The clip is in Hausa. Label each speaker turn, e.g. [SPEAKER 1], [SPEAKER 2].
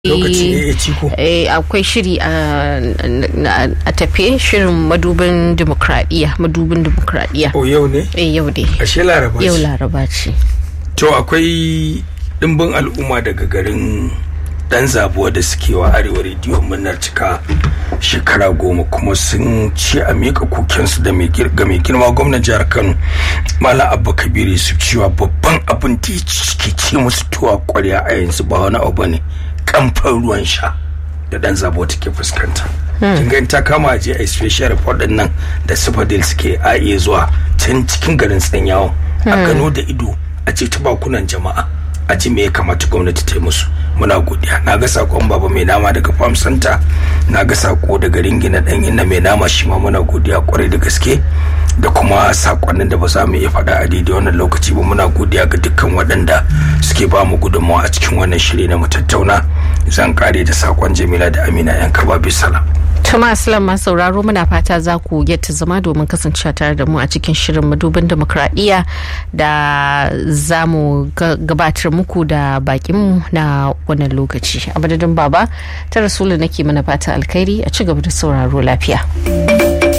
[SPEAKER 1] lokaci ne ya ciko
[SPEAKER 2] akwai shiri a tafe shirin madubin demokradiyya madubin demokradiyya
[SPEAKER 1] o yau ne
[SPEAKER 2] eh yau dai
[SPEAKER 1] ashe laraba
[SPEAKER 2] yau
[SPEAKER 1] ce
[SPEAKER 2] laraba ce
[SPEAKER 1] to akwai dimbin al'umma daga garin dan zabuwa da suke wa arewa rediyo murnar cika shekara goma kuma sun ce a miƙa kokensu da mai gir- ga mai girma gwamnan jihar kano malam abba kabiru su cewa babban abin da ke ce musu tuwa kwarya a yanzu ba wani abu ne kamfan ruwan sha da dan zabuwa take fuskanta kin ga in ta kama a je a special report din nan da sifadil suke a iya zuwa can cikin garin tsanyawa a gano da ido a ce ta bakunan jama'a a ji me ya kamata gwamnati ta yi musu muna godiya na ga sakon baba mai nama daga farm center na ga sako daga ringina dan inna mai nama shi ma muna godiya kwarai da gaske da kuma sakonnin da ba za mu iya faɗa a daidai wannan lokaci ba muna godiya ga dukkan waɗanda suke ba mu gudunmawa a cikin wannan shiri na mu tattauna zan kare da sakon jamila da amina yan kaba bisalam
[SPEAKER 2] Tuma Aslam masu sauraro muna fata za ku yadda zama domin kasancewa tare da mu a cikin shirin madubin demokradiyya da za mu ga- gabatar muku da bakinmu na wannan lokaci. A madadin baba ta rasulu nake mana fata alkhairi a ci gaba da sauraro lafiya.